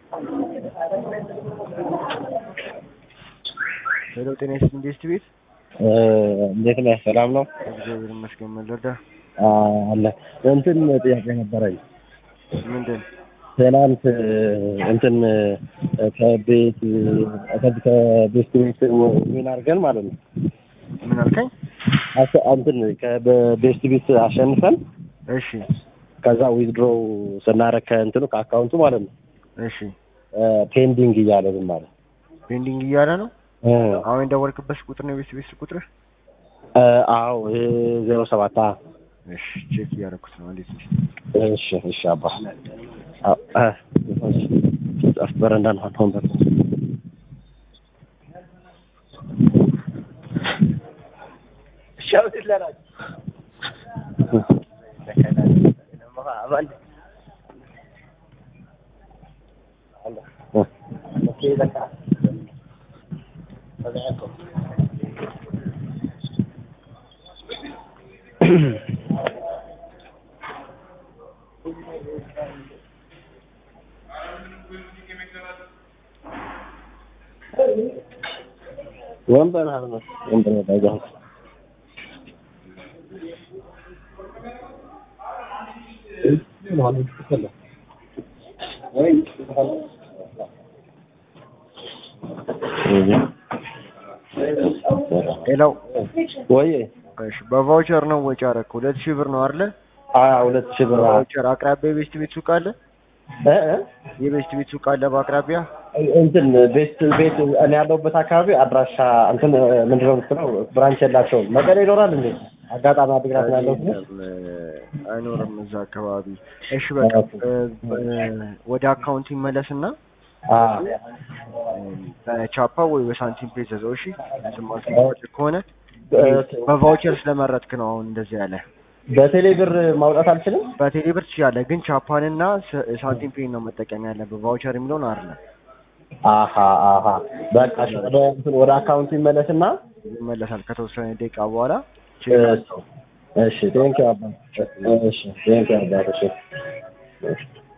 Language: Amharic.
ሄሎ ጤና ይስጥልኝ ጌስት ቤት እንዴት ነህ? ሰላም ነው እግዚአብሔር ይመስገን። ምን ልርዳ? አለ እንትን ጥያቄ ነበረኝ። ምንድን ትናንት እንትን ከቤት ከቤት ቤት ዊን አድርገን ማለት ነው ምን አልከኝ? አስ- እንትን ከቤስት ቤት አሸንፈን እሺ ከዛ ዊዝድሮው ስናረግ ከእንትኑ ከአካውንቱ ማለት ነው እሺ ፔንዲንግ እያለን ማለት ፔንዲንግ እያለ ነው። እ አሁን የደወልክበት ቁጥር ነው የቤት ቤት ቁጥር? እ አዎ ዜሮ ሰባት አ እሺ ቼክ እያደረኩት ነው። እንዴት ነሽ? እሺ እሺ አባ አ አ ጻፍ በረንዳ ነው አሁን በር ወንበር አለ ወንበር ባይዛው ሄሎ ወይ እሺ በቫውቸር ነው ወጪ አደረክ? ሁለት ሺህ ብር ነው አይደለ? አ ሁለት ሺህ ብር አ- በቫውቸር አቅራቢያ የቤስት ቤት ሱቅ አለ? እ እ የቤስት ቤት ሱቅ አለ በአቅራቢያ? እንትን ቤት ቤት እኔ ያለሁበት አካባቢ አድራሻ እንትን ምንድነው የምትለው ብራንች የላቸውም። መቀሌ ይኖራል እንዴ? አጋጣሚ አድግራት ነው ያለሁት ግን አይኖርም እዛ አካባቢ። እሺ በቃ እ፣ እ፣ ወደ አካውንት ይመለስና አ በቻፓ ወይ በሳንቲም ፔ ዘዘው። እሺ ስማት ከሆነ በቫውቸር ስለመረጥክ ነው አሁን እንደዚህ ያለ። በቴሌ ብር ማውጣት አልችልም። በቴሌ ብር ትችላለህ፣ ግን ቻፓንና ስ- ሳንቲም ፔን ነው መጠቀም ያለብህ። ቫውቸር የሚለውን አይደለም። አሀ አሀ በቃ እሺ፣ ወደ እንትን ወደ አካውንቱ ይመለስና ይመለሳል ከተወሰነ ደቂቃ በኋላ እሺ ቴንኪው አባ እሺ ቴንኪው አባ እሺ